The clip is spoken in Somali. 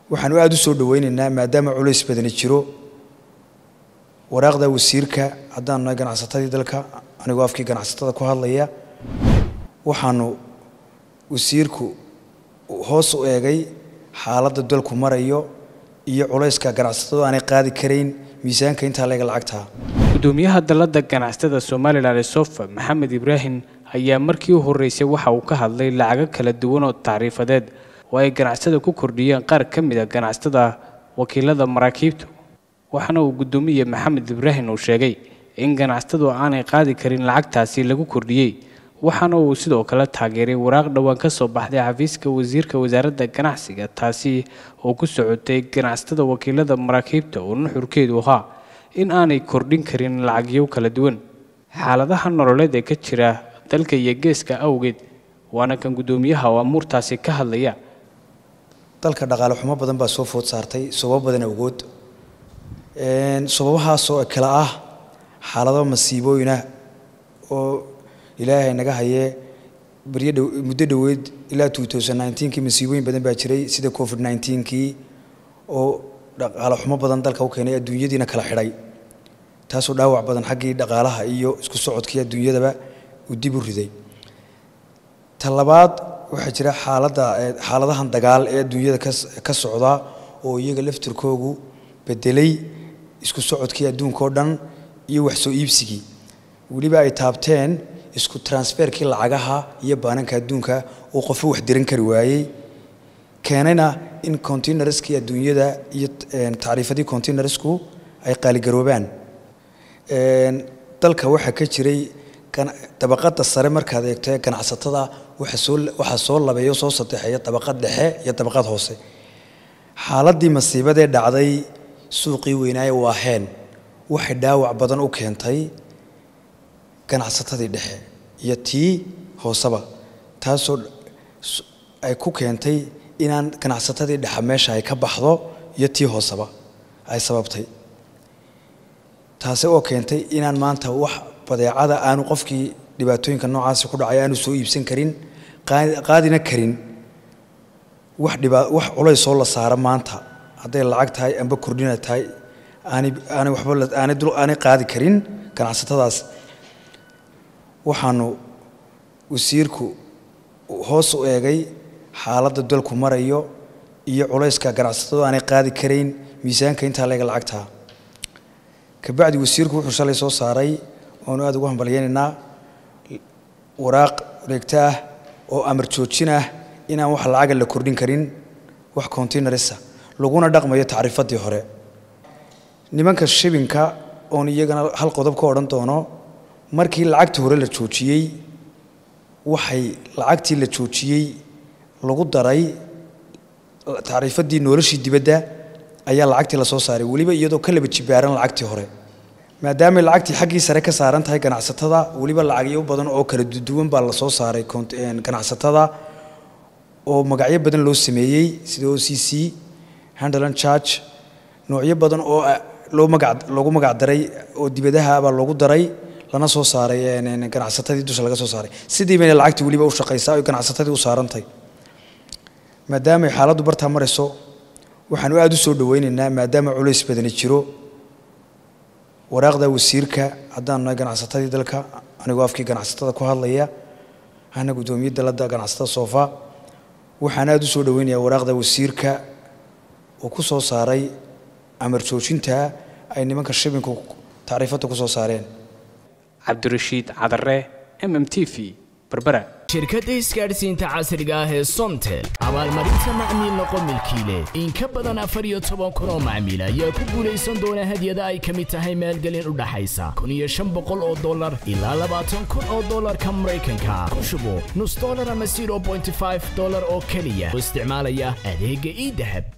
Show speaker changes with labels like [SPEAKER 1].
[SPEAKER 1] waxaanu aada u soo dhoweyneynaa maadaama culays badani jiro waraaqda wasiirka haddaan nahay ganacsatadii dalka anigoo afkii ganacsatada ku hadlaya waxaanu wasiirku hoos u eegay xaaladda dalku marayo iyo culayska ganacsatadu aanay qaadi karayn miisaanka intaa leega lacagtaa
[SPEAKER 2] gudoomiyaha dalladda ganacsatada somalilan ee sofa maxamed ibraahim ayaa markii u horreysay waxa uu ka hadlay lacago kala duwan oo tacriifadeed oo ay ganacsada ku kordhiyeen qaar ka mid a ganacsatada wakiilada maraakiibtu waxaana uu gudoomiye maxamed ibraahim uu sheegay in ganacsatadu aanay qaadi karin lacagtaasi lagu kordhiyey waxaana uu sidoo kale taageeray waraaq dhowaan ka soo baxday xafiiska wasiirka wasaaradda ganacsiga taasi oo ku socotay ganacsatada wakiilada maraakiibta oo nuxurkeedu ahaa in aanay kordhin karin lacagyo kala duwan xaaladaha nololeed ee ka jira dalka iyo geeska awgeed waana kan gudoomiyaha oo amuurtaasi ka hadlaya
[SPEAKER 1] dalka dhaqaale xumo badan baa soo food saartay sababo badan awgood sababahaasoo kale ah xaalado masiibooyinah oo ilaahay naga hayee baryo dhow muddo dhoweed ilaa kii masiibooyin badan baa jiray sida covid kii oo dhaqaale xumo badan dalka u keenay adduunyadiina kala xidhay taasoo dhaawac badan xaggii dhaqaalaha iyo isku socodkii adduunyadaba uu dib u riday ta labaad waxaa jira xaaladda xaaladahan dagaal ee adduunyada ka socda oo iyaga laftirkoogu bedelay isku socodkii adduunkao dhan iyo wax soo iibsigii weliba ay taabteen isku transferkii lacagaha iyo baananka adduunka uu qofo wax diran kari waayey keenayna in containerskii adduunyada iyo tacriifadii containersku ay qaaligaroobaan dalka waxaa ka jiray dabaqada sare markaad eegto ee ganacsatada waxaa soo labeeyo soo saddexeeya dabaqad dhexe iyo dabaqad hoose xaaladii masiibadee dhacday suuqii weynaaye waaheen waxay dhaawac badan u keentay ganacsatadii dhexe iyo tii hooseba taasoo ay ku keentay inaan ganacsatadii dhexe meesha ay ka baxdo iyo tii hooseba ay sababtay taasi oo keentay inaan maanta wax badeecada aanu qofkii dhibaatooyinka noocaasi ku dhacay aanu soo iibsan karin qaadina karin wax dhiba wax culaysoo la saaro maanta hadday lacag tahay amba kordhina tahay aanay aanay waxba aanay dul aanay qaadi karin ganacsatadaas waxaanu wasiirku hoos u eegay xaaladda dalku marayo iyo culayska ganacsatadu aanay qaadi karayn miisaanka intaa leega lacagtaa kabacdi wasiirku wuxuu shalay soo saaray oanu aada ugu hambalyaynaynaa waraaq wareegto ah oo amar joojin ah inaan wax lacaga la kordhin karin wax containerisa laguna dhaqmayo tacriifadii hore nimanka shibinka oon iyagana hal qodob ka odhan doono markii lacagtii hore la joojiyey waxay lacagtii la joojiyey lagu daray tacriifadii noloshii dibadda ayaa lacagtii lasoo saaray weliba iyadoo ka laba jibaaran lacagtii hore maadaamay lacagtii xaggii sare ka saaran tahay ganacsatada weliba lacagyo badan oo kala duwan baa lasoo saaray ganacsatada oo magacyo badan loo sameeyey sida o c c handland charge noocyo badan oo loo magac loogu magac daray oo dibadaha baa loogu daray lana soo saaray ganacsatadii dusha laga soo saaray sidii bayna lacagtii weliba u shaqaysaa oy ganacsatadii u saarantahay maadaamay xaaladdu bartaa marayso waxaanu aada u soo dhoweyneynaa maadaama culays badani jiro waraaqda wasiirka haddaan nahay ganacsatadii dalka anigoo afkii ganacsatada ku hadlaya hana guddoomiye dalladda ganacsatada soofa waxaan aada u soo dhoweynayaa waraaqda wasiirka uu ku soo saaray amar joojinta ay nimanka shibinku tacriifadda ku soo saareen
[SPEAKER 2] cabdirashiid cadare m m t v berbera
[SPEAKER 3] shirkadda isgaadhsiinta casriga ah ee somtel abaalmarinta macmiil noqo milkiile in ka badan afar iyo toban kun oo macmiil ayaa ku guulaysan doona hadyada ay ka mid tahay maalgelin u dhaxaysa kun iyo shan boqol oo dollar ilaa labaatan kun oo dollarka maraykanka ku shubo nus dollar ama zero bointy five dollar oo keliya oo isticmaalaya adeegga ii dahab